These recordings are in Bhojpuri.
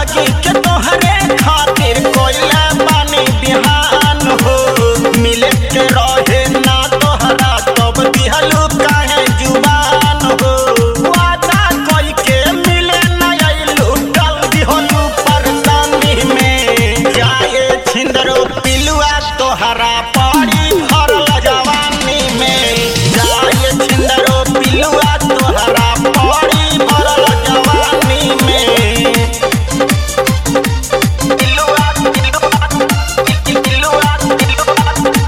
जिंदगी के तोहरे खातिर कोइला पानी बिहान हो मिले के रहे ना तोहरा तब दिहलू काहे जुबान हो वादा कोई के मिले ना आइलू डाल दिहलू परेशानी में जाए छिंदरो पिलुआ तोहरा पड़ी भरल जवानी में जाए छिंदरो पिलुआ तोहरा पड़ी भरल जवानी में पिलुआ पिलुआ पिलुआ पिलुआ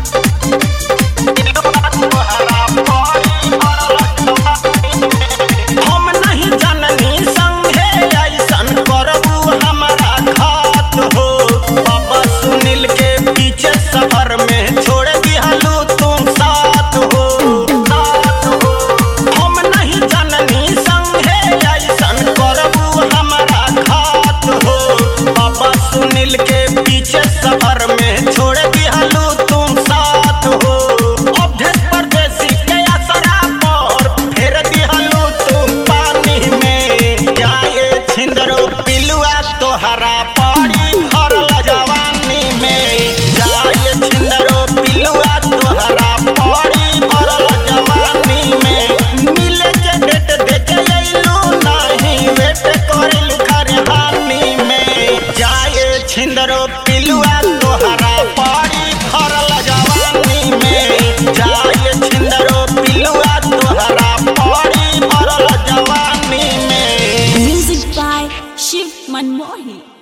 हम नहीं जननी संगे ऐसन करबू हमारा घात हो बाबा सुनील के पीछे सफर में छोड़ दिहलू तुम साथ हो साथ हो हम नहीं जननी संगे ऐसन करबू हमारा घात हो बाबा सुनील के पीछे सफर में छोड़ दिहलू तुम साथ हो अभ्यस परदेसी के असरा पर फेर दिहलू तुम पानी में जाए छिंदरो पिलुआ तोहरा पड़ी भरल जवानी में जाए छिंदरो पिलुआ तोहरा पड़ी भरल जवानी में मिले के डेट देखे अइलू नहीं वेट करेलू खरहानी में जाए छिंदरो पिलुआ तोहरा पड़ी भरल जवानी में जाए छिंदरो पिलुआ तोहरा पड़ी भरल जवानी में Music by Shiv Manmohi.